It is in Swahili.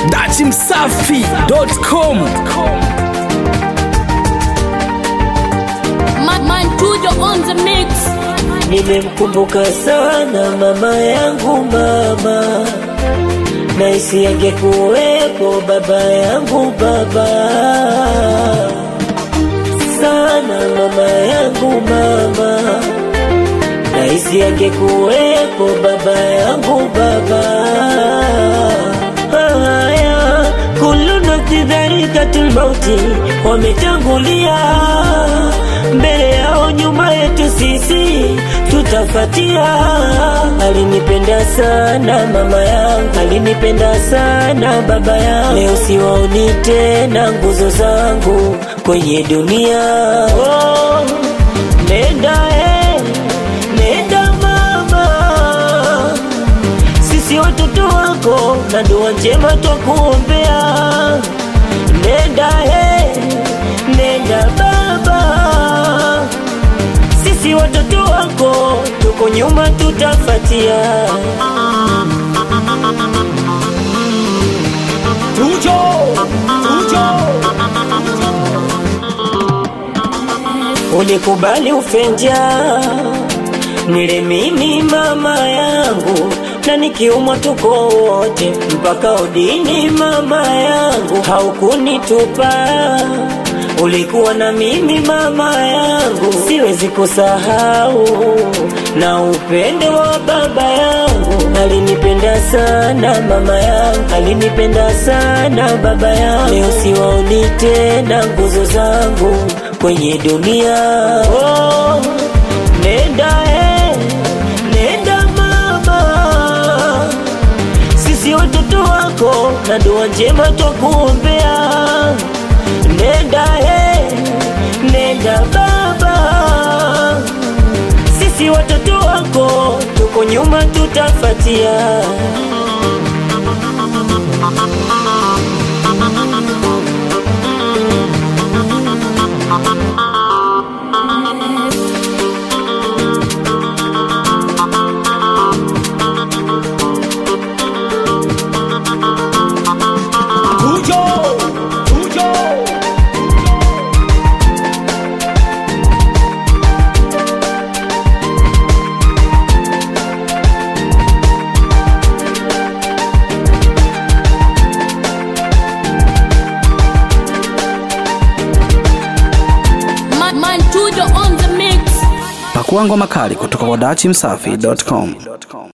dachimsafi.com Man, man Tujo on the mix. Nimemkumbuka sana mama yangu mama, naisi angekuwepo baba yangu baba, sana mama yangu mama, naisi angekuwepo baba yangu baba. Haya, kullu nafsi dhaikatul mauti, wametangulia mbele yao, nyuma yetu sisi tutafatia. Alinipenda sana mama yangu, alinipenda sana baba yangu. Leo siwaoni tena nguzo zangu kwenye dunia. Oh, nenda eh, nenda mama sisi watoto wako na dua njema twakuombea. Nenda he, nenda baba, sisi watoto wako tuko nyuma, tutafatia. Tujo, Tujo. Ulikubali ufenja nile mimi mama yangu, na nikiumwa tuko wote mpaka udini. Mama yangu haukunitupa, ulikuwa na mimi mama yangu, siwezi kusahau na upendo wa baba yangu. Alinipenda sana mama yangu, alinipenda sana baba yangu. Leo siwaoni tena nguzo zangu kwenye dunia. Oh, nenda eh, nenda mama, sisi watoto wako na dua njema twakuombea. Nenda eh, nenda baba, sisi watoto wako tuko nyuma, tutafatia. Tujo, Tujo. Man, man Tujo on the mix. Pakuangwa makali kutoka kwa dachimsafi.com.